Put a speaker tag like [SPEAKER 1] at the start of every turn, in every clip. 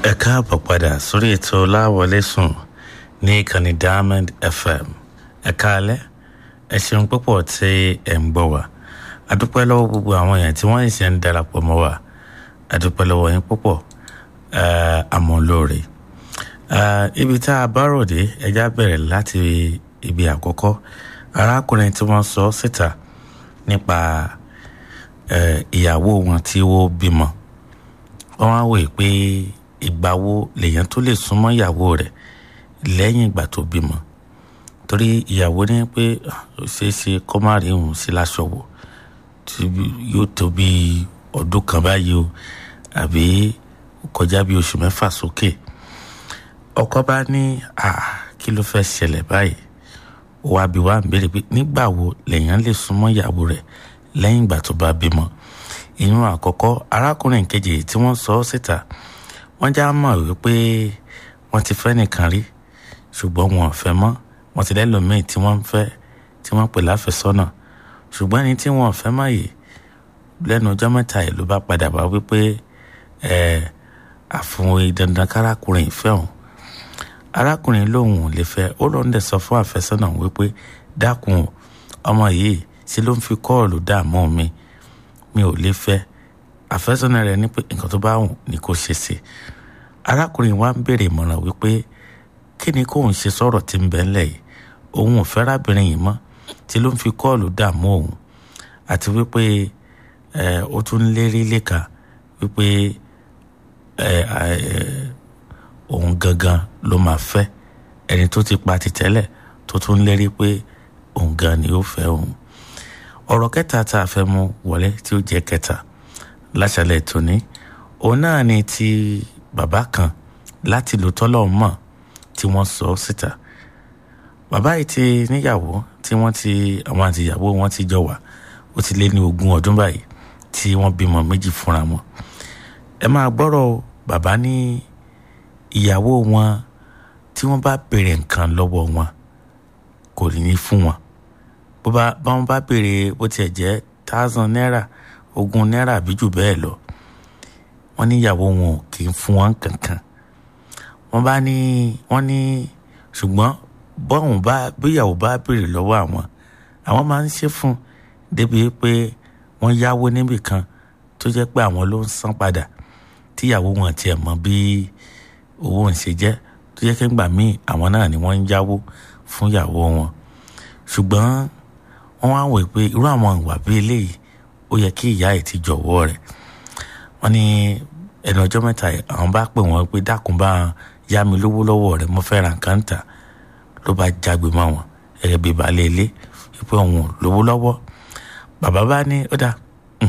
[SPEAKER 1] ẹ káàbọ̀ padà sórí ètò láwọlé sùn ní ìkànnì diamond fm ẹ káalẹ́ ẹ ṣeun púpọ̀ tí ẹ ń gbọ́ wa adúpẹ́ lọ́wọ́ gbogbo àwọn èèyàn tí wọ́n ṣe ń darapọ̀ mọ́ wa adúpẹ́ lọ́wọ́ yín púpọ̀ àmọ́ lóore ibi tá a bá ròde ẹja bẹ̀rẹ̀ láti ibi àkọ́kọ́ arákùnrin tí wọ́n sọ síta nípa ìyàwó wọn tí ó bímọ wọ́n wá wòye pé ìgbà wo lèèyàn tó lè súnmọ́ ìyàwó rẹ̀ lẹ́yìn ìgbà tó bímọ torí ìyàwó ní pé ó ṣeé ṣe kó má rí òun sí láṣọ wò tí yóò tó bí ọdún kan báyìí o àbí kọjá bí oṣù mẹ́fà sókè ọkọ bá ní kí ló fẹ́ ṣẹlẹ̀ báyìí wàá bí wàá béèrè pé nígbà wo lèèyàn lè súnmọ́ ìyàwó rẹ̀ lẹ́yìn ìgbà tó bá bímọ ìyún àkọ́kọ́ arákùnrin kejì tí wọ́n sọ ọ́ síta wọ́n já mọ̀ wípé wọ́n ti fẹ́ nìkan rí ṣùgbọ́n wọn ò fẹ́ mọ́ wọ́n ti lẹ́lòmíì tí wọ́n ń fẹ́ tí wọ́n pè láfẹ́sọ́nà ṣùgbọ́n ẹni tí wọn ò fẹ́ mọ́ yìí lẹ́nu ọjọ́ mẹ́ta yìí ló bá padà wá wípé ẹ̀ àfún dandan kárákùnrin ìfẹ́ òun arákùnrin lòun ò lè fẹ́ ó lóun dẹ̀ sọ fún àfẹ́sọ́nà wípé dákun ọmọ yìí ṣe ló ń fi kọ́ọ̀lù dààmú mi mi ò lè fẹ́ àfẹ́sọ́nà rẹ̀ ní pé nǹkan tó bá wù ní kó ṣe sí arákùnrin wa ń béèrè ìmọ̀ràn wípé kí ni kóun ṣe sọ̀rọ̀ tí ń bẹ ńlẹ̀ yìí òun ò fẹ́ rábìnrin yìí mọ́ tí ló ń fi kọ́ọ̀lù dààmú òun àti wípé ó tún lérí léka wípé òun gangan ló máa fẹ́ ẹni tó ti pa ti tẹ́lẹ̀ tó tún lérí pé òun gan ni ó fẹ́ òun ọ̀rọ̀ kẹta tá a fẹ́ mú wọlé tí ó jẹ́ kẹta láṣálẹ̀ tòní òun náà ni ti bàbá kan láti lò tọ́lọ̀ mọ̀ tí wọ́n sọ síta bàbá yìí ti níyàwó tí wọ́n ti àwọn àtìyàwó wọn ti jọ wà ó ti lé ní ogún ọdún báyìí tí wọ́n bímọ méjì fúnra wọn ẹ máa gbọ́rọ̀ bàbá ní ìyàwó wọn tí wọ́n bá béèrè nǹkan lọ́wọ́ wọn kò ní fún wọn bó bá wọn bá béèrè bó tiẹ̀ jẹ́ thousand naira ogún náírà àbí jù bẹ́ẹ̀ lọ wọ́n níyàwó wọn kì í fún wọn kankan wọ́n bá ní wọ́n ní ṣùgbọ́n bọ́ọ̀hún bá bíyàwó bá béèrè lọ́wọ́ àwọn àwọn máa ń ṣe fún débi pé wọ́n yáwó níbì kan tó jẹ́ pé àwọn ló ń san padà tíyàwó wọn tiẹ̀ mọ̀ bí owó ń ṣe jẹ́ tó jẹ́ kéńgbà míì àwọn náà ni wọ́n ń yáwó fún ìyàwó wọn ṣùgbọ́n wọ́n wá wò pé irú àwọn ìwà bí eléyìí ó yẹ kí ìyá ẹ̀ ti jọ̀wọ́ rẹ̀ wọ́n ní ẹnu ọjọ́ mẹ́ta àwọn bá pè wọ́n pé dákun bá yá mi lówó lọ́wọ́ rẹ̀ mo fẹ́ ra nǹkan tà ló bá jágbe mọ́ wọn gẹ́gẹ́ bí baálé ilé wípé òun ò lówó lọ́wọ́ bàbá bá ní ó dà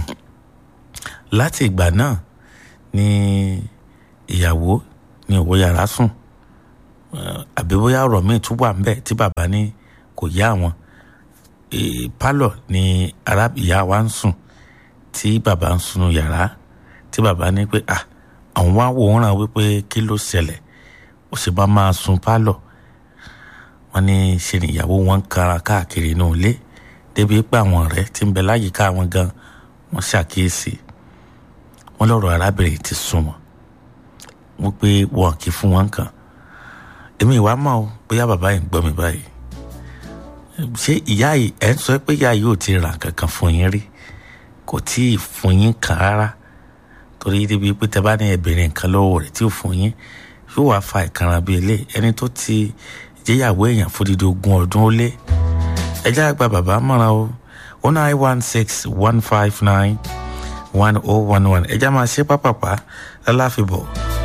[SPEAKER 1] láti ìgbà náà ni ìyàwó ní òwò yàrá sùn àbí bóyá ọ̀rọ̀ míì tún wà ńbẹ̀ tí bàbá ní kò yá àwọn pálọ̀ ni ìyá wa ń sùn tí bàbá ń sunu yàrá tí bàbá ní pé à àwọn wá wòran wípé kí ló ṣẹlẹ̀ ó sì bá máa sun pálọ̀ wọ́n ní ṣe níyàwó wọn ń kara káàkiri inú ilé débi pé àwọn ọ̀rẹ́ tí ń bẹ láyìíká wọn gan wọ́n ṣàkíyèsí wọ́n lọ́rọ̀ arábìnrin ti sún wọn wọ́n pé wọn kì í fún wọn kàn èmi ìwà mọ̀ ọ́ bóyá bàbá yìí ń gbọ́ mi báyìí ṣé ìyá yìí ẹ̀ ń sọ pé ìyá yìí ò ti ràn kankan fún yín rí kò tí ì fún yín kàn rárá torí débi pé tẹ bá ní ẹbìnrin nǹkan lọ́wọ́ rẹ̀ tí ò fún yín yóò wá fa ìkanra bíi ilé ẹni tó ti jẹ́yàwó èèyàn fódìdí ogún ọdún ó lé ẹjẹ́ àgbà bàbá mọ̀ràn o one nine one six one five nine one oh one one ẹjẹ́ máa ṣe pápápá lálàfíbọ̀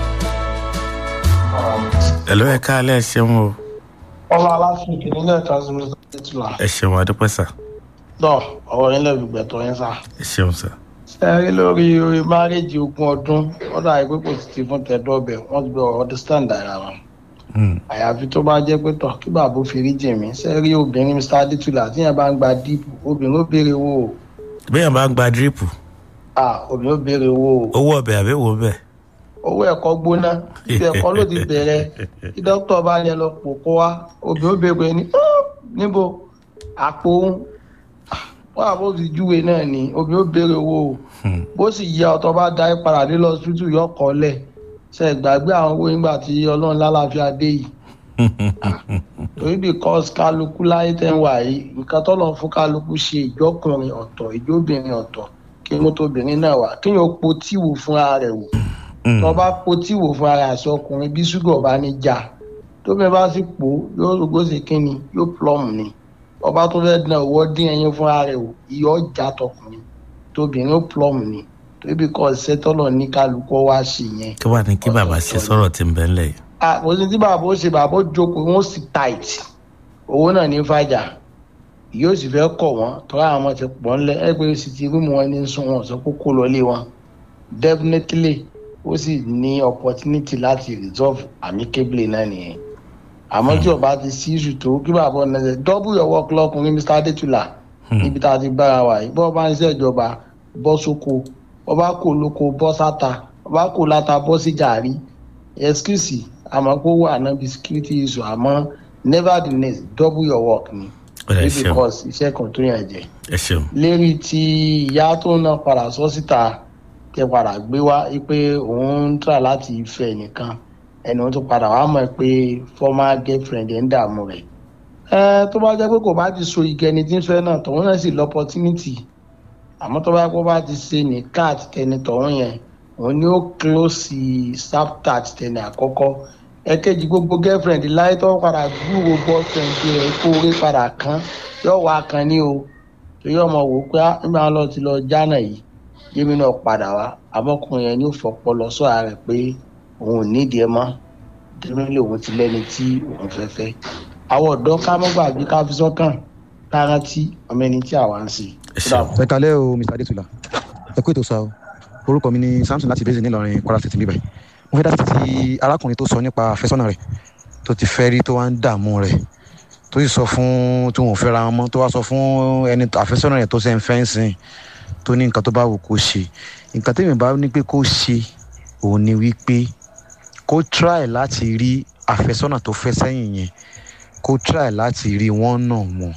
[SPEAKER 1] ẹ̀lọ́ ẹ̀ka alẹ́ ẹ̀ ṣeun o.
[SPEAKER 2] ọmọ aláfin ìpínlẹ̀ transmitter titula.
[SPEAKER 1] ẹ ṣeun adúpẹ́ sà.
[SPEAKER 2] dọ́ ọ̀rọ̀ yín lẹ́bi gbẹ̀tọ̀ yín sá.
[SPEAKER 1] ẹ ṣeun sà.
[SPEAKER 2] ṣe rí lórí orí márèjì ogún ọdún wọ́n dà pé kò sì ti fún tẹ̀dọ́bẹ̀ wọ́n ti bẹ understand ara wọn. àyàfi tó bá jẹ́ pé tọ̀ kí bàbá fi rí jèmí ṣe rí obìnrin mr adétúlà tí yẹn bá ń gba díìpù obìnrin ó béèrè owó o.
[SPEAKER 1] bí yẹn bá ń gba dírípù
[SPEAKER 2] ah obìnrin ó béèrè owó o.
[SPEAKER 1] owó ọbẹ̀ àbí wo bẹ́ẹ̀.
[SPEAKER 2] owó ẹ̀kọ́ gbóná ibi ẹ̀kọ́ ló ti bẹ̀rẹ̀ kí dókítà bá yẹn lọ pò kó wa obìnrin ó béèrè ní níbo àpò òun wọn àbò ti júwe náà ni obìnrin ó béèrè owó o bó sì yẹ ọtọ bá da ẹ padà dé lọ tútù yọ kọ lẹ ṣe gbàgbé àwọn owó nígbà tí ọlọ́run lálàáfíà dé yìí torí because kálukú láyé tẹ́ ń wà yìí nǹkan tọ́lọ̀ fún kálukú ṣe ìjọkùnrin ọ̀tọ̀ ìjóbìnrin ọ̀tọ̀ kí mo tóbìnrin náà wà kí yóò po tíwò fúnra rẹ̀ wò tó bá po tíwò fúnra rẹ̀ àṣọ ọkùnrin bí ṣúgà bá ní já tóbi bá sì pò yóò rògbò sí kínni yóò plọ́ọ̀mù ni ọba tó fẹ́ dán owó dín ẹyin fúnra rẹ̀ wò iyọ̀ ọjà tọkùnrin tóbìnrin ó plọ́ọ̀mù ni torí because ṣẹ́tọ́lọ̀ ní kálukú wá sí yẹn
[SPEAKER 1] kí wàá ní kí bàbá ṣe sọ̀rọ̀ tí ń bẹ́ ńlẹ̀ yìí.
[SPEAKER 2] àkòsí tí bàbá ó ṣe bàbá ó jókòó wọn ó sì tight owó náà ní fàjà yóò sì fẹ́ kọ̀ wọ́n tọ́ra àwọn ti pọ̀ ńlẹ̀ ẹgbẹ́ sì ti rúmù wọn ní sún wọn sọ kókó lọlé wọn definitely ó sì ní opportunity láti resolve amicably náà nìyẹn àmọ́ tí ọba ti sí ìṣù tó kí bàbá ọ̀nà ṣe double your work lọkùnrin mr adétúlà níbi tá a ti bára wà yìí bọ́ọ̀ bá ń ṣèjọba bọ́ sóko ọba kò lóko bọ́ sáta ọba kò láta bọ́ sí jàrí excuse àmọ́ kó wà náà bí security issue àmọ́ nevertheless double your work ni
[SPEAKER 1] ẹ ṣeun
[SPEAKER 2] because iṣẹ́ kan tó yàn jẹ.
[SPEAKER 1] ẹ ṣeun
[SPEAKER 2] lérí tí ìyá tó náà padà sọ síta tẹ padà gbé wá pé òun ń tà láti fẹ́ nìkan ẹni wọn tó padà wá mọ̀ pé former girlfriend ẹ̀ ń dààmú rẹ̀. ẹ tó bá jẹ́ pé kò bá ti so igi ẹni tí ń fẹ́ náà tọ̀hún náà sì lọ opportunity àmọ́ tó bá kó bá ti ṣe nìkan àti tẹni tọ̀hún yẹn òun ni ó close chapter àti tẹni àkọ́kọ́ ẹ̀kejì gbogbo girlfriend láyé tó padà gbúrò boyfriend rẹ̀ kó orí padà kan yóò wá kan ní o torí ọmọ wò ó pé á nígbà wọn lọ ti lọ jánà yìí yémi náà padà wá àmọkùnrin yẹn ní òfòpọ lọ sọ ara rẹ̀ pé òun ò nídìí ẹ mọ́ dẹ́mílẹ̀ òun ti lẹ́ni tí òun fẹ́ fẹ́ àwọn ọ̀dọ́ ká mọ́ gbàgbé ká fi sọ́kàn ká rántí ọmọ ẹni tí àwa ń ṣe.
[SPEAKER 1] ẹ ṣeun
[SPEAKER 3] ẹ kalẹ́ o mr adétúlà ẹ kú ètò sá o orúkọ mi ni samson láti bẹ́sẹ̀ nílọrin kwara state níbẹ̀ mo fẹ́ dá sí ti arákùnrin tó sọ nípa àfẹ́sọ́nà rẹ̀ tó ti fẹ́ rí tó wá ń dààmú rẹ̀ tó sì sọ fún tí wọn ò fẹ́ ra wọn mọ́ tó wá sọ fún ẹni àfẹ́sọ́nà rẹ̀ tó ṣe ń fẹ́ ń sìn tó ní nǹkan tó bá wù kó ṣe nǹkan tẹ́mi bá ní pé kó ṣe òun ni wípé kó try láti rí àfẹ́sọ́nà tó fẹ́ sẹ́yìn yẹn kó try láti rí wọ́n náà mọ̀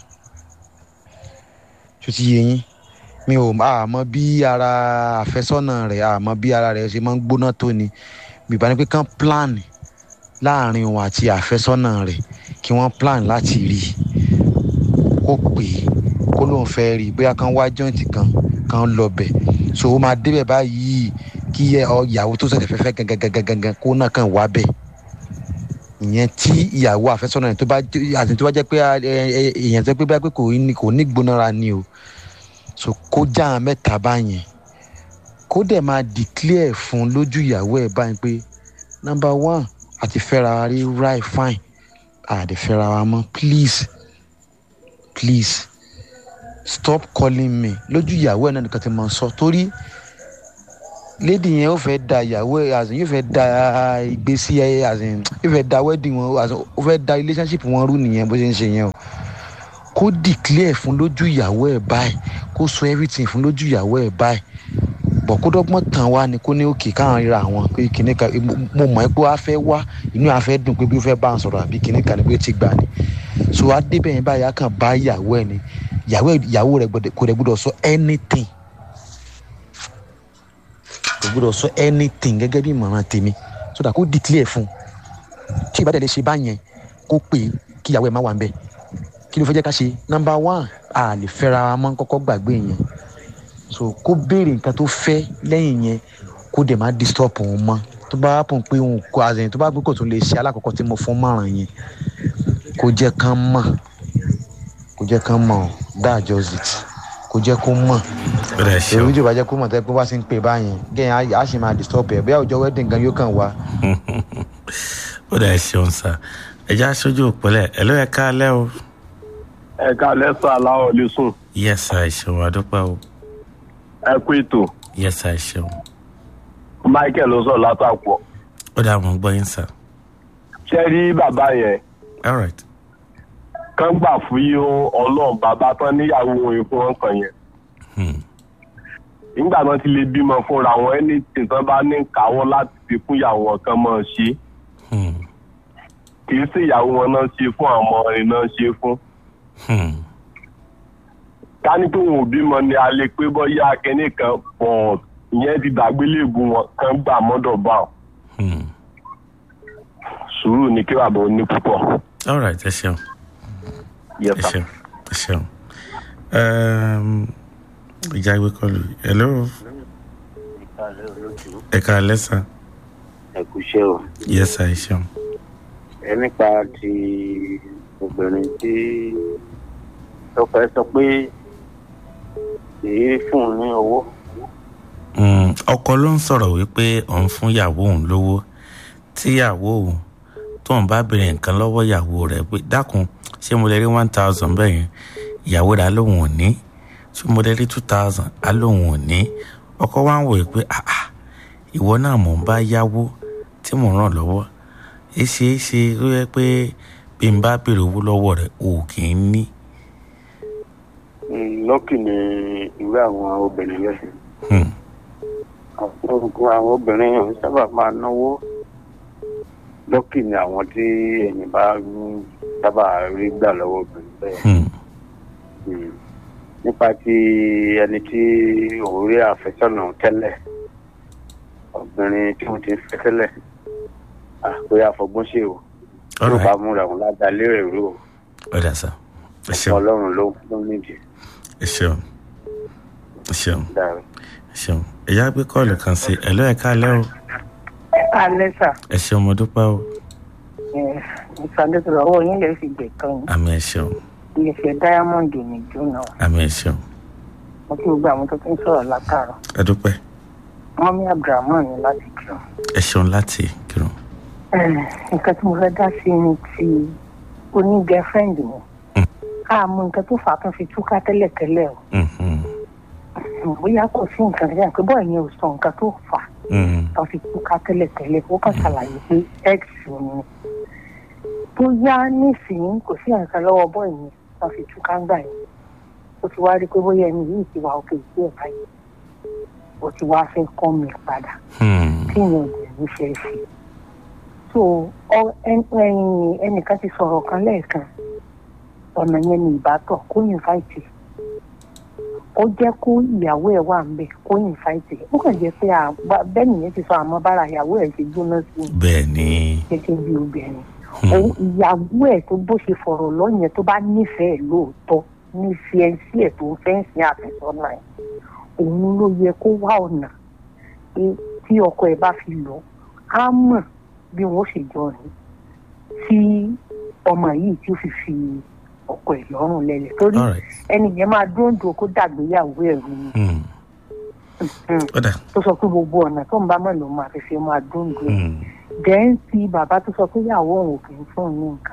[SPEAKER 3] tó ti yé yín mi ò àmọ́ bí ara àfẹ́sọ́nà rẹ̀ àmọ́ bí ara rẹ̀ ṣe máa ń gbóná tó ni bìbá ni pé kán plan láàrin òun àti àfẹ́sọ́nà rẹ̀ kí wọ́n plan láti rí i kó pè é kó lóun fẹ́ rí i bóyá kán wá jọ́ǹtì kan kán lọ bẹ̀ so ó máa débẹ̀ báyìí kí ẹ ọ ìyàwó tó ṣẹ̀ṣẹ̀ fẹ́fẹ́ gangan kó náà kàn wá bẹ̀ ìyẹn tí ìyàwó àfẹ́sọ́nà rẹ̀ tó bá àti tó bá jẹ́ pé èèyàn tó pé bá pé kò ní kò ní gbónára ni o so kó já àwọn mẹ́ta báyẹn kó dẹ̀ máa declare fún lójú ìyàwó ẹ̀ báyìí pé number one àti fẹ́ra wa rí right fine àdè fẹ́ra wa mọ́ please please stop calling me lójú ìyàwó ẹ̀ náà nìkan ti máa sọ torí lady yẹn ó fẹ́ da ìyàwó ẹ̀ as in yóò fẹ́ da ìgbésí ẹ̀ as in yóò fẹ́ da wedding wọn as in ó fẹ́ da relationship wọn rú nìyẹn bó ṣe ń ṣe yẹn o kó declare fún lójú ìyàwó ẹ̀ báyìí kó sọ everything fún lójú ìyàwó ẹ̀ báyìí bọ̀ kó dọ́gbọ́n tàn wá ni kó ní òkè káwọn ríra àwọn pé kìnní kan mo mọ̀ ẹ́ pé wàá fẹ́ wá inú àá fẹ́ dùn pé bí ó fẹ́ bá ń sọ̀rọ̀ àbí kìnní kan ni bí ó ti gbà ni so adébẹ̀ yẹn báyìí á kàn bá ìyàwó ẹ̀ ni ìyàwó rẹ̀ kò dẹ̀ gbọ́dọ̀ sọ anything kò gbọ́dọ̀ sọ anything gẹ́gẹ́ bí ìmọ̀ràn tèmi so that kó declare fún tí ìbádẹ́ lè ṣe báyẹn kó pè kí ìyàwó ẹ̀ má wà ń bẹ̀ kí ló fẹ́ jẹ́ ká ṣe number one a lè fẹ́ra wa mọ́ kọ́kọ́ gbàgbé yẹn so kó béèrè nǹkan tó fẹ́ lẹ́yìn yẹn kó dẹ̀ má disturb òun mọ́ tó bá pọ̀ pé òun kó àzẹ̀yìn tó bá gbé kò tún lè ṣe alákọ̀ọ́kọ́ tí mo fún márùn yẹn kó jẹ́ kán mọ̀ kó jẹ́ kán mọ̀ that just it kó jẹ́ kó mọ̀
[SPEAKER 1] ẹ ṣeun
[SPEAKER 3] èrò ìjọba jẹ́ kó mọ̀ tẹ́ pé wá sí ń pè báyẹn gẹ́yìn á sì máa disturb ẹ̀ bóyá ọjọ́ wedding gan yóò kàn wá.
[SPEAKER 1] ó dà ẹ ṣeun sá ẹ já aṣojú òpínlẹ̀ ẹ ló yẹ ká lẹ́ o
[SPEAKER 4] ẹ̀ka lẹ́sà aláwọ̀ lè sùn
[SPEAKER 1] yẹ́sà ẹ ṣeun àdúpẹ́ o
[SPEAKER 4] ẹ kú ètò
[SPEAKER 1] yẹ́sà ẹ ṣeun
[SPEAKER 4] michael ló sọ̀rọ̀ látàpọ̀
[SPEAKER 1] ó dà mọ́ gbọ́ yín sá
[SPEAKER 4] ṣé rí bàbá yẹn
[SPEAKER 1] all right
[SPEAKER 4] kán gbà fún yín ọlọ́run bàbá tán níyàwó òun fún wọn kàn yẹn
[SPEAKER 1] Hmm.
[SPEAKER 4] nígbà náà ti lè bímọ fúnra wọn ẹni tí tán bá ní káwọ́ láti fi fún ìyàwó wọn kan mọ́ ṣe
[SPEAKER 1] Hmm.
[SPEAKER 4] kì í sí ìyàwó wọn náà ṣe fún àwọn ọmọ rẹ̀ náà ṣe fún
[SPEAKER 1] Hmm.
[SPEAKER 4] ká ní pé wọn ò bímọ ni a lè pé bọ́yá akẹ́ni kan pọ̀ ìyẹn ti dàgbélébù wọn kán gbà mọ́dọ̀ bá wọn.
[SPEAKER 1] Hmm.
[SPEAKER 4] sùúrù ni kí bàbá ó ní púpọ̀.
[SPEAKER 1] all right ẹ ṣeun
[SPEAKER 4] Yes,
[SPEAKER 1] ẹ
[SPEAKER 4] sir.
[SPEAKER 1] ṣeun ẹ ṣeun Um, ìjà ìwé kọlù hello ẹ ká lẹ́sà
[SPEAKER 5] ẹkúṣẹ́ o
[SPEAKER 1] yes sir ẹ ṣeun
[SPEAKER 5] ẹ nípa ti obìnrin tí tọpẹ sọ pé èyí fún un ní owó
[SPEAKER 1] Mm, ọkọ ló ń sọ̀rọ̀ wípé òun fún ìyàwó òun lówó tíyàwó òun tóun bá béèrè nǹkan lọ́wọ́ ìyàwó rẹ̀ pé dákun ṣé mo lè rí one thousand bẹ́ẹ̀ yẹn ìyàwó rẹ̀ á lóun ò ní ṣé mo lè rí two thousand á lóun ò ní ọkọ wa ń wòye pé ah ah ìwọ náà mò ń bá yáwó tí mò ń ràn lọ́wọ́ èsì èsì ó yẹ pé bí n bá béèrè owó lọ́wọ́ rẹ̀ ò kì í ní.
[SPEAKER 5] Mm, lọ́kì ni irú àwọn obìnrin lẹ́sìn
[SPEAKER 1] Hmm.
[SPEAKER 5] àwọn àwọn obìnrin ò sábà máa náwó lọ́kì ni àwọn tí ẹ̀yìn bá ń sábà rí gbà lọ́wọ́ obìnrin bẹ́ẹ̀.
[SPEAKER 1] Hmm.
[SPEAKER 5] Mm. nípa ti ẹni tí òun rí àfẹ́sọ́nà tẹ́lẹ̀ obìnrin tí wọ́n ti ń fẹ́ tẹ́lẹ̀ àpé àfọgbọ́n ṣe o
[SPEAKER 1] all
[SPEAKER 5] tó bá
[SPEAKER 1] right
[SPEAKER 5] múra òun ládàá lérè rú o
[SPEAKER 1] ọ̀dà sá ẹ ṣeun
[SPEAKER 5] ọlọ́run ló ló nídìí
[SPEAKER 1] ẹ ṣeun ẹ ṣeun.
[SPEAKER 5] dára.
[SPEAKER 1] ṣeun ẹ̀yà gbé kọ́ọ̀lù kan sí ẹ̀ ló ẹ̀ka alẹ́ o
[SPEAKER 6] alẹ́ sà
[SPEAKER 1] ẹ ṣeun mo dúpẹ́ o
[SPEAKER 6] ìsàlẹ̀sọ̀rọ̀ ọwọ́ yín lè fi gbẹ̀ kan yín
[SPEAKER 1] àmì ẹ ṣeun
[SPEAKER 6] iléeṣẹ́ diamond ní jóná
[SPEAKER 1] àmì ẹ ṣeun
[SPEAKER 6] mo kí gbogbo àwọn tó ti ń sọ̀rọ̀ látàrọ̀
[SPEAKER 1] ẹ dúpẹ́
[SPEAKER 6] mọ́mí abdulrahman ní láti kírun.
[SPEAKER 1] ẹ ṣeun láti kírun
[SPEAKER 6] nǹkan tí mo fẹ́ dá sí ni ti oní girlfriend mi àmọ́ nǹkan tó fà á tán fi túká tẹ́lẹ̀tẹ́lẹ̀
[SPEAKER 1] Mhm.
[SPEAKER 6] o bóyá kò sí nǹkan kan pé bọ́ọ̀ yẹn ò sọ nǹkan tó fà á
[SPEAKER 1] Mhm.
[SPEAKER 6] tán fi túká tẹ́lẹ̀tẹ́lẹ̀ ó kàn ṣàlàyé pé x ni bóyá nísìnyí kò sí nǹkan lọ́wọ́ bọ́ọ̀ yẹn tán fi túká ń gbà yẹn ó ti wá rí i pé bóyá ẹni yìí ti wà òkè sí ẹ̀ báyìí ó ti wá fẹ́ kọ́ mi padà
[SPEAKER 1] Hmm.
[SPEAKER 6] tí ìyẹn ò dẹ̀ ní ṣe é ṣe. so ọ- ẹn- ẹn- ẹnìkan ti sọ̀rọ̀ kan lẹ́ẹ̀kan ọ̀nà yẹn ni ìbátọ̀ kó yìn fáìtì ó jẹ́ kó ìyàwó ẹ̀ wà ń bẹ̀ kó yìn fáìtì ó kàn jẹ́ pé àgbà- bẹ́ẹ̀ nìyẹn ti sọ àmọ́ bára ìyàwó ẹ̀ ṣe gbóná sí i
[SPEAKER 1] bẹ́ẹ̀ ni
[SPEAKER 6] gẹ́gẹ́ bí obìnrin
[SPEAKER 1] Hmm.
[SPEAKER 6] òun ìyàwó ẹ̀ tó bó ṣe fọ̀rọ̀ lọ́yẹn tó bá nífẹ̀ẹ́ lóòótọ́ nífẹ̀ẹ́ sí ẹ̀ tó ń fẹ́ ń sin àfẹ́sọ́nà ẹ̀ òun ló yẹ kó wá ọ̀nà pé tí ọkọ ẹ̀ bá fi lọ á mọ̀ bí wọ́n ṣe jọ rìn tí ọmọ yìí tí ó fi fi ọkọ ẹ̀ lọ́rùn lẹ́lẹ̀ torí
[SPEAKER 1] all right
[SPEAKER 6] ẹni yẹn máa dúndùn kó dàgbéyàwó ẹ̀ rú ni
[SPEAKER 1] Hmm.
[SPEAKER 6] Hmm.
[SPEAKER 1] ọ̀dà
[SPEAKER 6] tó sọ pé gbogbo ọ̀nà tó ń bá mọ̀ ló máa fi fi máa dúndùn ẹ̀
[SPEAKER 1] Hmm.
[SPEAKER 6] dẹ́n ti bàbá tó sọ pé ìyàwó òun ò kì í fún un ní nǹkan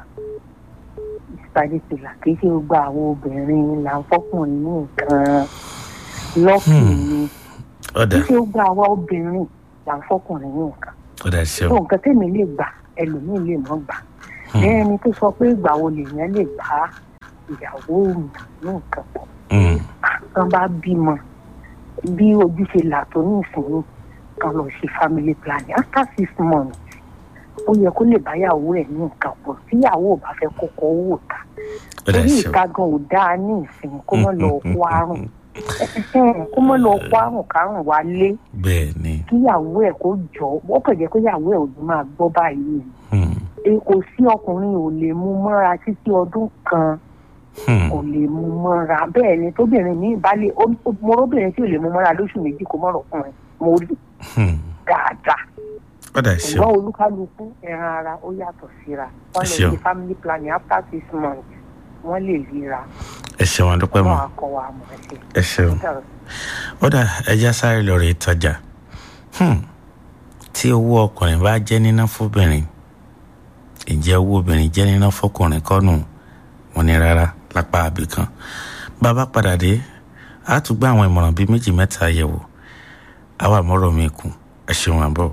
[SPEAKER 6] ìsàlẹ̀ tìlà kì í ṣe gbogbo àwọn obìnrin là ń fọ́kùnrin ní nǹkan lọ́kì
[SPEAKER 1] Hmm.
[SPEAKER 6] ni
[SPEAKER 1] ọ̀dà
[SPEAKER 6] kì í ṣe gbogbo àwọn obìnrin là ń fọ́kùnrin ní nǹkan
[SPEAKER 1] ọ̀dà
[SPEAKER 6] tó
[SPEAKER 1] ṣeun
[SPEAKER 6] nǹkan tèmi lè gbà ẹlòmíì lè mọ́ gbà
[SPEAKER 1] Hmm.
[SPEAKER 6] bẹ́ẹ̀ ni tó sọ pé ìgbà wo lèèyàn lè bá ìyàwó òun ní nǹkan pọ̀
[SPEAKER 1] Hmm.
[SPEAKER 6] kan bá bímọ bí ojú ṣe là tó ní ìsinmi kan lọ ṣe family planning after six months ó yẹ kó lè báyàwó ẹ̀ ní nǹkan pọ̀ tíyàwó ò bá fẹ́ kọ́kọ́ wò ta
[SPEAKER 1] ọ̀dà
[SPEAKER 6] torí
[SPEAKER 1] ṣeun
[SPEAKER 6] ìta gan ò dáa ní ìsinmi kó mọ́ lọ kó àrùn kó mọ́ lọ kó àrùn kárùn wálé
[SPEAKER 1] bẹ́ẹ̀ ni
[SPEAKER 6] kíyàwó ẹ̀ kó jọ ó kàn jẹ́ kíyàwó ẹ̀ ò ní máa gbọ́ báyìí
[SPEAKER 1] Hmm.
[SPEAKER 6] E, kò sí ọkùnrin ò lè mú mọ́ra títí ọdún kan
[SPEAKER 1] Hmm.
[SPEAKER 6] kò lè mú mọ́ra bẹ́ẹ̀ ni tóbìnrin ní ìbálẹ̀ mo róbìnrin tí ò lè mú mọ́ra lóṣù méjì kó mọ̀rọ̀ fún ẹ mo rí
[SPEAKER 1] Hmm.
[SPEAKER 6] dáadáa
[SPEAKER 1] ọ̀dà ṣeun
[SPEAKER 6] ṣùgbọ́n olúkálukú ẹran ara ó yàtọ̀ síra wọ́n lè
[SPEAKER 1] Ṣeun.
[SPEAKER 6] ṣe family planning after six months wọ́n lè ríra
[SPEAKER 1] ẹ ṣeun àdúpẹ́
[SPEAKER 6] wọ́n
[SPEAKER 1] mọ́
[SPEAKER 6] á kọ́ wa mọ̀ ẹ́ ṣe.
[SPEAKER 1] ẹ ṣeun ọ̀dà ẹja sáré lọ rè tọjà Hmm. tí owó ọkùnrin bá jẹ́ níná fóbìnrin ǹjẹ́ owó obìnrin jẹ́ níná fọkùnrin kọ́nù wọn ni rárá lápá àbìkan bàbá padà dé a tún gbá àwọn ìmọ̀ràn bíi méjì mẹ́ta yẹ̀wò àwa àmọ́rọ̀ mi kù ẹ ṣeun àbọ̀.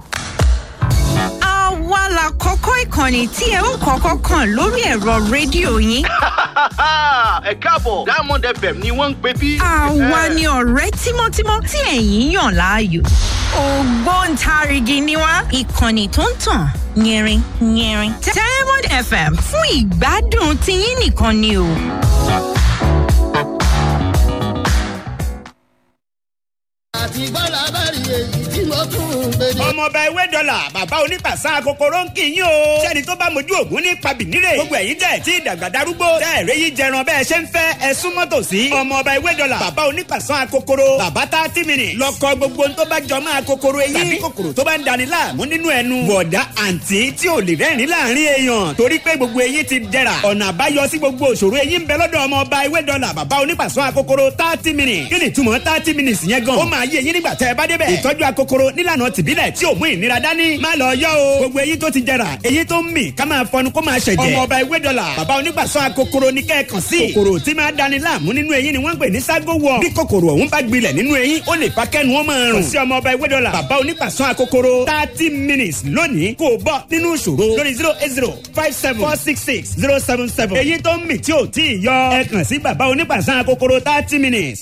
[SPEAKER 7] àwa la kọ́kọ́ ìkànnì tí ẹ ó kọ́kọ́ kàn lórí ẹ̀rọ rédíò yín.
[SPEAKER 8] ẹ káàbọ̀ diamond fm ni wọ́n ń pè bí.
[SPEAKER 7] àwa ni ọ̀rẹ́ tímọ́tímọ́ tí ẹ̀yin yàn láàyò. ògbóǹtarìgì ni wá ìkànnì tó ń tàn yẹrin yẹrin. diamond fm fún ìgbádùn tiyín nìkan ni o.
[SPEAKER 9] àti gbọ́dọ̀ bá rí èyí tí mo tún ọmọọba ewé dọ́là bàbá onípàṣà kòkòrò ń kì í yín o. sẹ́ni tó bá mojú ògún ní pabìnírè. gbogbo ẹ̀yin tẹ̀ tí ìdàgbà darúgbó. tẹ́ ẹ̀rẹ́ yìí jẹran bẹ́ẹ̀ ṣe ń fẹ́ ẹ súnmọ́ tòsí. ọmọọba ewé dọ́là bàbá onípàṣà kòkòrò. bàbá tá tí mi nì. lọkọ gbogbo tó bá jọ máa kòkòrò eyín. tàbí kòkòrò tó bá ń dani láàmú nínú ẹnu. bọ̀dá àǹtí tí ò lè rẹ́rìn láàrin èèyàn. torí pé gbogbo eyín ti dẹ̀ra. ọ̀nà àbáyọ sí gbogbo òṣòro eyín ń bẹ lọ́dọ̀ ọmọọba ewé dọ́là bàbá onípàṣọ akokoro thirty minutes. kí ni túmọ̀ thirty minutes yẹn gan. ó máa yé eyín nígbà tẹ́ ẹ bá débẹ̀. ìtọ́jú akokoro nílànà tìbílẹ̀ tí ò mú ìnira dání. má lọ yọ o. gbogbo eyín tó ti jẹrà eyín tó ń mì ká máa fọnu kó máa ṣẹ̀jẹ̀. ọmọọba ewé dọ́là bàbá onípàṣọ akokoro ní kẹ́ẹ̀kan sí. kòkòrò tí máa dani láàmú nínú eyín ni wọ́n ń pè ní ságo wọ̀. bí kòkòrò ọ̀hún bá gbilẹ̀ nínú eyín ó lè fa kẹ́nu wọn máa rùn. kò sí ọmọọba ewé dọ́là bàbá onípàṣọ akokoro thirty minutes lónìí kò bọ́ nínú ìṣòro lórí zero eight zero five seven four six six zero seven seven. eyín tó ń mì tí ò tí ì yọ ẹ kàn sí bàbá onípàṣán kòkòrò thirty minutes.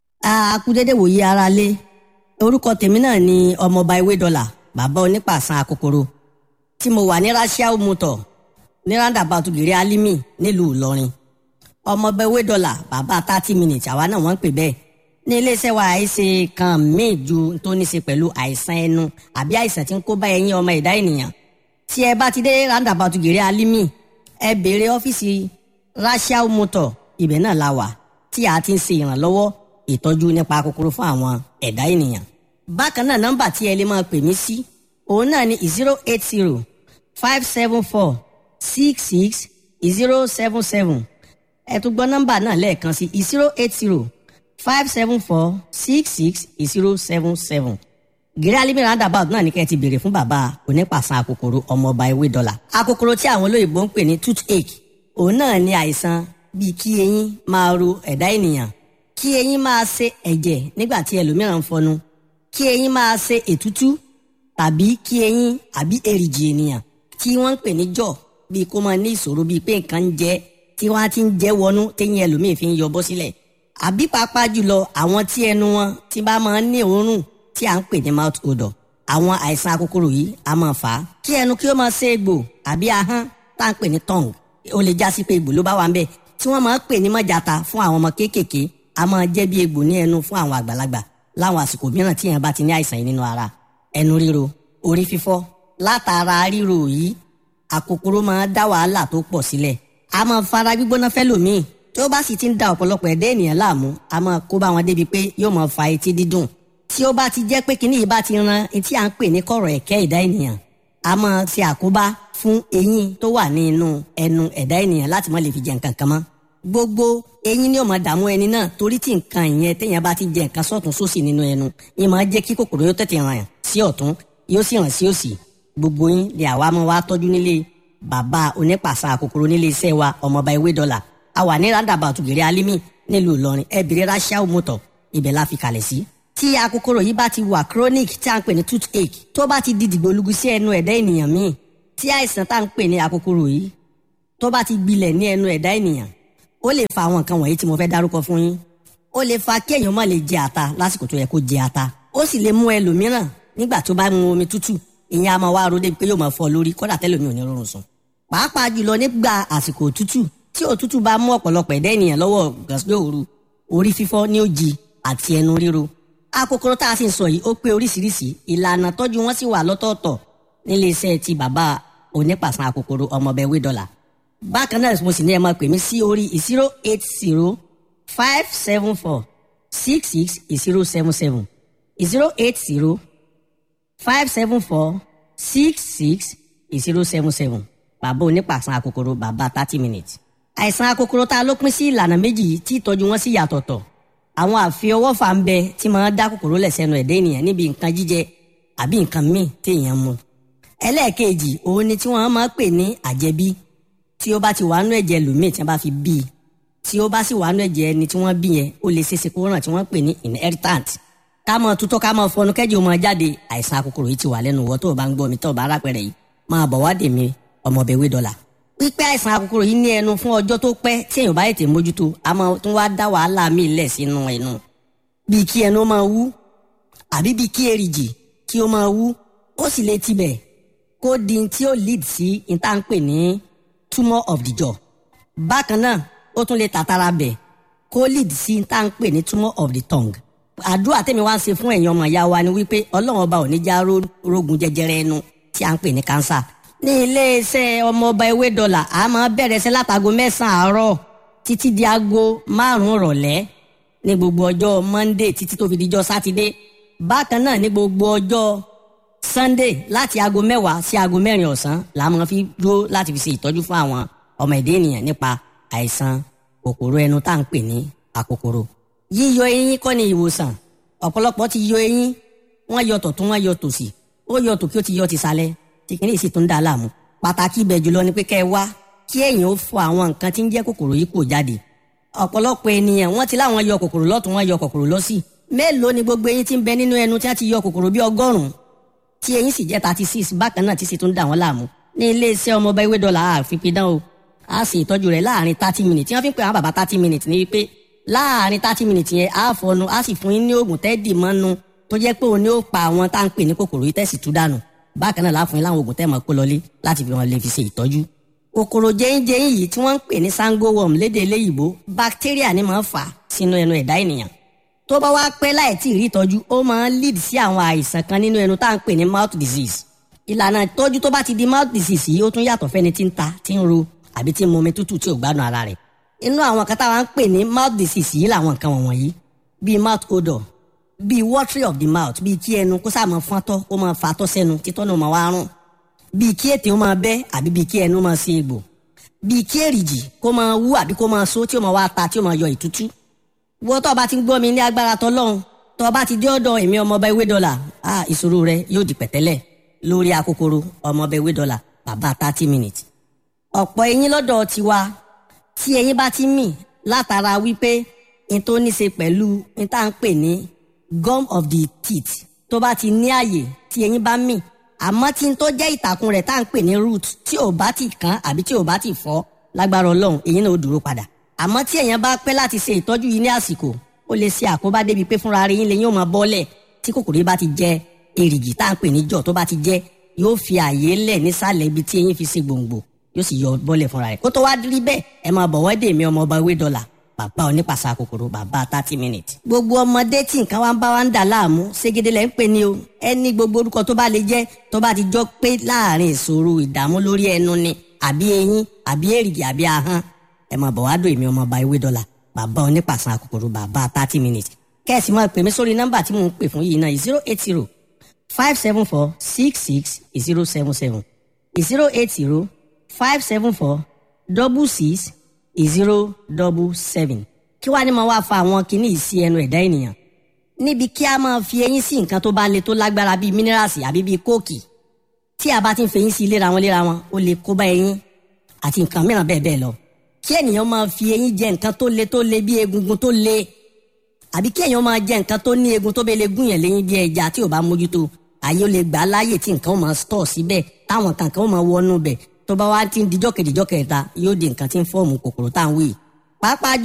[SPEAKER 10] a kú dédé wòye ara lé orúkọ tèmi náà ni ọmọọba ewé dọlà bàbá onípàṣán akokoro tí mo wà ní rasiao motor ní roundabout gèrè alimi nílùú ìlọrin ọmọọba ewé dọlà bàbá thirty minutes àwa náà wọ́n ń pè bẹ́ẹ̀ ní iléeṣẹ́ wa àìsè kan míì ju tó ní ṣe pẹ̀lú àìsàn ẹnu àbí àìsàn tí ń kó bá ẹyin ọmọ ẹ̀dá ènìyàn tí ẹ bá ti dé roundabout gèrè alimi ẹ béèrè ọ́fíìsì rasiao motor ibẹ̀ náà la wà tí a ti ń ṣe ìrànlọ́wọ́ ìtọ́jú nípa kòkòrò fún àwọn ẹ̀dá ènìyàn. bákan náà nọ́mbà tí ẹ lè máa pè mí sí òun náà ni zero eight zero five seven four six six zero seven seven ẹ tún gbọ́ nọ́mbà náà lẹ́ẹ̀kan sí zero eight zero five seven four six six zero seven seven gírí alimi roundabout náà ní kẹ́ ẹ ti béèrè fún bàbá onípàṣán akòkòrò ọmọọba ewé dọ́là akòkòrò tí àwọn olóyìnbó ń pè ní toothache òun náà ní àìsàn bíi kí eyín máa ro ẹ̀dá ènìyàn kí eyín máa ṣe ẹ̀jẹ̀ nígbà tí ẹlòmíràn ń fọnu kí eyín máa ṣe ètútú tàbí kí eyín àbí èrìgì ènìyàn tí wọ́n ń pè ní jọ̀ bíi kó máa ní ìṣòro bíi pé nǹkan ń jẹ tí wọ́n á ti ń jẹ́ wọnú téyín ẹlòmíì fi ń yọ bọ́ sílẹ̀ àbí pàápàá jùlọ àwọn tí ẹnu wọn ti bá máa ń ní òórùn tí à ń pè ní mouth odor àwọn àìsàn akókòrò yìí a máa fà á kí ẹnu kí ó máa ṣe egbò àbí ahọ́n tá à ń pè ní tongue ó lè já sí pé egbò ló bá wà ń bẹ̀ tí wọ́n máa ń pè ní mọ́jàta fún àwọn ọmọ kéékèèké a máa jẹ́ bí egbò ní ẹnu fún àwọn àgbàlagbà láwọn àsìkò mìíràn tí èèyàn bá ti ní àìsàn yìí nínú ara ẹnu ríro orí fífọ́ látara ríro yìí àkókòrò máa dá wàhálà tó pọ̀ sílẹ̀ a máa fara gbígbóná fẹ́lòmíì tó bá sì ti ń da ọ̀pọ̀lọpọ̀ ẹ̀dá ènìyàn láàmú a máa kó bá wọn débi pé yóò máa fa etí dídùn tí ó bá ti jẹ́ pé kíní yìí bá ti ran etí à ń pè ní kọ̀rọ̀ ẹ̀kẹ́ ẹ̀dá ènìyàn a máa ṣe àkóbá fún eyín tó wà ní inú ẹnu ẹ̀dá ènìyàn láti má lè fi jẹ nǹkan kan mọ́ gbogbo eyín ni ó máa dààmú ẹni náà torí tí nǹkan ìyẹn téèyàn bá ti jẹ nǹkan sọ́tún sósì nínú ẹnu yín máa jẹ́ kí kòkòrò yóò tètè ràn sí ọ̀tún yóò sì ràn sí òsì gbogbo yín ni àwa máa wá tọ́jú nílé bàbá onípàṣà kòkòrò nílé iṣẹ́ wa ọmọọba ewé dọ́là a wà ní roundabout gèrè alimi nílùú ìlọrin ẹbìrì rasiao motor ibẹ̀ la fi kalẹ̀ sí. tí akókòrò yìí bá ti wà chronic tí a ń pè ní toothache tó bá ti di dìgbòlugu sí ẹnu ẹ̀dá ènìyàn míì tí àìsàn tá à ń pè ní akókòrò yìí tó bá ti gbilẹ̀ ní ẹnu ẹ̀dá ènìyàn ó lè fa àwọn nǹkan wọ̀nyí tí mo fẹ́ dárúkọ fún yín ó lè fa kí èèyàn má lè jẹ ata lásìkò tó yẹ kó jẹ ata ó sì lè mú ẹlòmíràn nígbà tó bá mu omi tútù ìyẹn a máa wá ro débi pé yóò máa fọ́ lórí kódà tẹ́lòmí ò ní rọrùn sùn pàápàá jùlọ nígbà àsìkò òtútù tí òtútù bá mú ọ̀pọ̀lọpọ̀ ẹ̀dá ènìyàn lọ́wọ́ gàsílẹ̀ òru orí fífọ́ ní òjì àti ẹnu ríro akókòrò tá a sì ń sọ yìí ó pé oríṣiríṣi ìlànà tọ́jú wọn sì wà lọ́tọ̀ọ̀tọ̀ nílé iṣẹ́ ti bàbá onípàṣán akókòrò ọmọọbẹ̀ wé dọ́là bákan náà mo sì ní ẹ máa pè mí sí orí zero eight zero five seven four six six zero seven seven zero eight zero five seven four six six zero seven seven bàbá onípàṣán akókòrò bàbá thirty minutes. àìsàn akókòrò tá a ló pín sí ìlànà méjì tí ìtọ́jú wọn sì yàtọ̀tọ̀ àwọn àfiọwọ́fà ń bẹ tí máa dá kòkòrò lẹ̀ sẹ́nu ẹ̀dá ènìyàn níbi nǹkan jíjẹ àbí nǹkan míì téèyàn mu. ẹlẹ́ẹ̀kejì òun ni tí wọ́n máa pè ní àjẹbí tí ó bá ti wà nú ẹ̀jẹ̀ lòmíì tí wọ́n bá fi bí i tí ó bá sì wà nú ẹ̀jẹ̀ ẹni tí wọ́n bí yẹn ó lè ṣeéṣe kó ràn tí wọ́n pè ní inheritant ká mọ tutọ́ ká mọ fọnú kẹ́jì ó mọ jáde àìsàn akókòrò yìí ti wà lẹ́nu wọ́ tó o bá ń gbọ́ mi tó o bá rápẹ̀rẹ̀ yìí máa bọ̀ wá dè mí ọmọbẹ̀ wé dọ́là. pípẹ́ àìsàn akókòrò yìí ní ẹnu fún ọjọ́ tó pẹ́ tí èèyàn bá ètè mójútó a máa tún wá dá wàhálà míì lẹ̀ sínú ẹnu. bíi kí ẹnu máa wú àbí bíi kí èrìgì kí ó máa wú ó sì lè tibẹ̀ kó di tí ó lead sí ìta ń pè ní tumour of the jaw. bákan náà ó tún lè tàtàrà bẹ̀ kó lead sí ìta ń pè ní tumour of the tongue àdúrà tèmi wá ń ṣe fún ẹ̀yin ọmọ ìyá wa ni wípé ọlọ́run ọba ò ní já ró- rógun jẹjẹrẹ ẹnu tí a ń pè ní kánsà ní iléeṣẹ́ ọmọọba ewé dọ́là a máa bẹ̀rẹ̀ sí látago mẹ́sàn-án àárọ̀ títí di aago márùn-ún rọ̀lẹ́ ní gbogbo ọjọ́ monday títí tó fi dijọ́ sátidé bákan náà ní gbogbo ọjọ́ sunday láti aago mẹ́wàá sí aago mẹ́rin ọ̀sán la máa fi dúró láti fi ṣe ìtọ́jú fún àwọn ọmọ ẹ̀dá ènìyàn nípa àìsàn kòkòrò ẹnu tá à ń pè ní àkòkòrò yíyọ eyín kọ́ ni ìwòsàn ọ̀pọ̀lọpọ̀ ti yọ eyín wọ́n yọ tọ̀tún wọ́n yọ tòsì ó yọ tòkí ó ti yọ tìsàlẹ̀ tí kìíní sì tún dá a láàmú pàtàkì ibẹ̀ jùlọ ni pé kẹ́ ẹ wá kí ẹ̀yin ó fọ àwọn nǹkan tí ń jẹ́ kòkòrò yìí kò jáde ọ̀pọ̀lọpọ̀ ènìyàn wọ́n ti láwọn yọ kòkòrò lọ́tún wọ́n yọ kòkòrò lọ́sì mélòó ni gbogbo eyín tí ń bẹ nínú ẹnu tí a ti yọ kòkòrò bí ọgọ́rùn-ún tí eyín sì jẹ́ thirty six bákan náà tí sì tún dà wọ́n láàmú ní iléeṣẹ́ ọmọọba ewé dọ́là àfipidán o a sì ìtọ́jú rẹ̀ láàrin thirty minutes tí wọ́n fi ń pè àwọn bàbá thirty minutes ní wípé láàrin thirty minutes yẹn á fọnu á sì fún yín ní oògùn tẹ́ẹ̀dì mọ́nu tó jẹ́ pé òun ni ó pa àwọn tá à ń pè ní kòkòrò yìí tẹ̀sí tú dànù bákan náà láàfin láwọn oògùn tẹ́ẹ̀ mọ́ kó lọlé láti fi wọn lè fi ṣe ìtọ́jú kòkòrò jẹ́yìnjẹ́yìn yìí tí wọ́n ń pè ní sango worm lédè eléyìíbó bacteria ni máa ń fà á sínú ẹnu ẹ̀dá ènìyàn tó bá wá pẹ́ láì tí ì rí ìtọ́jú ó máa ń lead sí àwọn àìsàn kan nínú ẹnu tá à ń pè ní mouth disease ìlànà ìtọ́jú tó bá ti di mouth disease yìí ó tún yàtọ̀ fẹ́ni tí ń ta tí ń ro àbí tí ń mu omi tútù tí ò gbádùn ara rẹ̀ inú àwọn kan táwa ń pè ní mouth disease yìí làwọn nǹkan wọ̀nyí bíi mouth odor bíi watery of the mouth bíi kí ẹnu kó sáà máa fọ́ntọ́ ó máa fa tọ́ sẹ́nu títọ́ náà máa wá rùn bíi kí ètè ó máa bẹ́ àbí bíi kí ẹnu máa ṣe egbò bíi kí èrìjì kó máa wú àbí kó máa so tí ó máa wá ta tí ó máa yọ ìtútú wọ́n tó o bá ti ń gbọ́ mi ní agbára tọ́lọ́run tó o bá ti dé ọ̀dọ̀ èmi ọmọọba ewé dọ́là ah ìṣòro rẹ yóò di pẹ̀tẹ́lẹ̀ lórí akókòrò ọmọọba ewé dọ́là bàbá thirty minutes ọ̀pọ̀ eyín lọ́dọ̀ tiwa tí eyín bá ti mì látara wípé n tó ní ṣe pẹ̀lú n tá à ń pè ní gum of the teeth tó bá ti ní àyè tí eyín bá mì àmọ́ tí n tó jẹ́ ìtàkùn rẹ̀ tá à ń pè ní root tí ò bá ti kán àbí tí ò bá ti fọ́ lágbára ọlọ́run eyín náà ó dúró padà àmọ́ tí èèyàn bá pẹ́ láti ṣe ìtọ́jú yìí ní àsìkò ó lè ṣe àkóbá débi pé fúnra rẹ̀ yín lè yín ó máa bọ́lẹ̀ tí kòkòrò yìí bá ti jẹ èrìgì tá à ń pè ní jọ̀ tó bá ti jẹ yóò fi àyè lẹ̀ nísàlẹ̀ ibi tí eyín fi ṣe gbòǹgbò yóò sì yọ bọ́lẹ̀ fúnra rẹ̀ kó tó wá rí bẹ́ẹ̀ ẹ máa bọ̀ wọ́dé mi ọmọ ọba ewé dọ́là bàbá onípàṣà kòkòrò bàbá thirty minutes. gbogbo ọmọdé tí nǹkan wá ń bá wa ń dà láàmú ségede lẹ́ ń pè ní o ẹni gbogbo orúkọ tó bá lè jẹ́ tó bá ti jọ pé láàrin ìṣòro ìdààmú lórí ẹnu ni àbí eyín àbí èrìgì àbí ahọ́n ẹ máa bọ̀ wá dò èmi ọmọ ọba ewé dọ́là bàbá onípàṣà kòkòrò bàbá thirty minutes. kẹ́sì máa pè mí sórí nọ́mbà tí mò ń pè fún yìí náà zero eight zero five seven four six six zero seven seven zero eight zero five seven four double six zero double seven kí wàá ní máa wá fa àwọn kinní yìí sí ẹnu ẹ̀dá ènìyàn níbi kí a máa fi eyín sí nǹkan tó bá le tó lágbára bíi mínírààsì àbí bíi kóòkì tí a bá ti ń fi eyín sí léra wọn léra wọn ó lè kó bá eyín àti nǹkan mìíràn bẹ́ẹ̀ bẹ́ẹ̀ lọ kí ènìyàn máa fi eyín jẹ nǹkan tó le tó le bí egungun tó le àbí kí èèyàn máa jẹ nǹkan tó ní egun tó bẹ lè gún yẹn léyìn bí ẹja tí ò bá mójútó àyè ó lè gbà á láàyè tí nǹkan ó máa stọ̀ síbẹ̀ táwọn kankan ó máa wọnú bẹ̀ tó bá wá ti ń dijọ́ kejìjọ́ kẹta yóò di nǹkan tí ń fọ́ọ̀mù kòkòrò tá à ń wí pàápàá